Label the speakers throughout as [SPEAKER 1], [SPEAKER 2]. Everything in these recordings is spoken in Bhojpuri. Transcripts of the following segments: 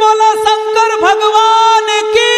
[SPEAKER 1] बोला शंकर भगवान की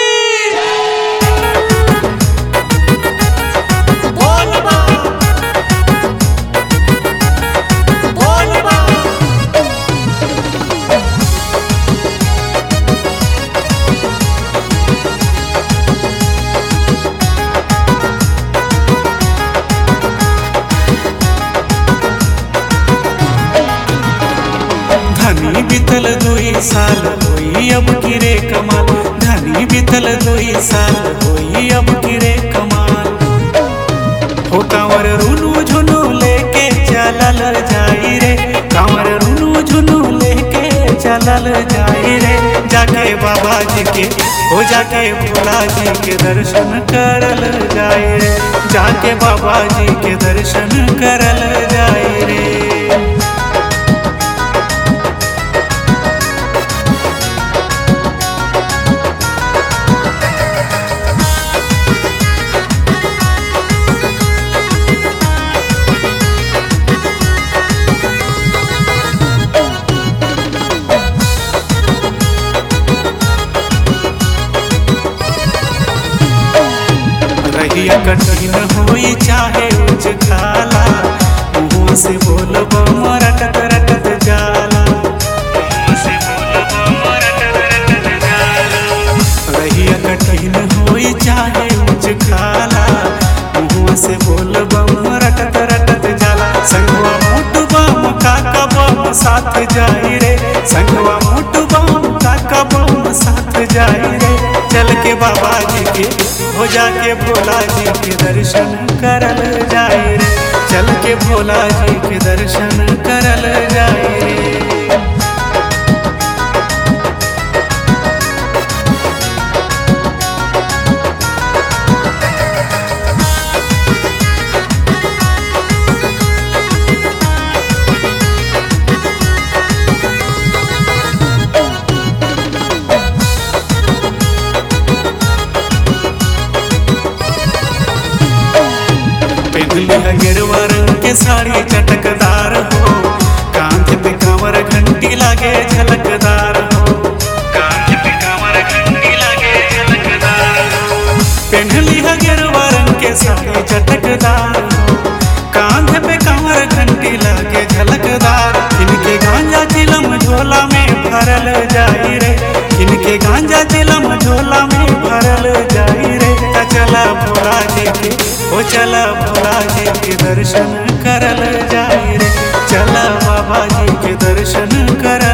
[SPEAKER 2] धनी बीतल दुई साल होई अब किरे कमाल धनी बीतल दुई साल होई अब किरे कमाल हो कांवर रुनु झुनु लेके चलल जाई रे कांवर रुनु झुनु लेके चलल जाई रे जाके बाबा जी के हो जाके भोला जी के दर्शन करल जाई रे जाके बाबा जी के दर्शन करल जाई रे रहिया कठिन होई चाहे उच खाला मुँह से बोलब रटत रटत जाला मुँह से बोलब रटत रटत जाला रहिया कठिन होई चाहे उच खाला मुँह से बोलब रटत रटत जाला संगवा मोट बम काका बम साथ जाई रे संगवा मोट बम काका बम साथ जाई रे चल के बाबा जी के हो जाके भोला जी के दर्शन करल जाए रे चल के भोला जी के दर्शन करल जाए रे पहनली है गेरुआ रंग के साड़ी चटकदार हो कांध पे कांवर घंटी लागे झलकदार हो कांध पे कांवर घंटी लागे झलकदार हो पहनली है गेरुआ रंग के साड़ी चटकदार हो कांध पे कांवर घंटी लागे झलकदार इनके गांजा चिलम झोला में भरल जाई रे इनके गांजा चिलम झोला में भरल जाई रे ता चला भोला जी के ओ चला भोला जी के दर्शन करल जाई रे चला बाबा जी के दर्शन करल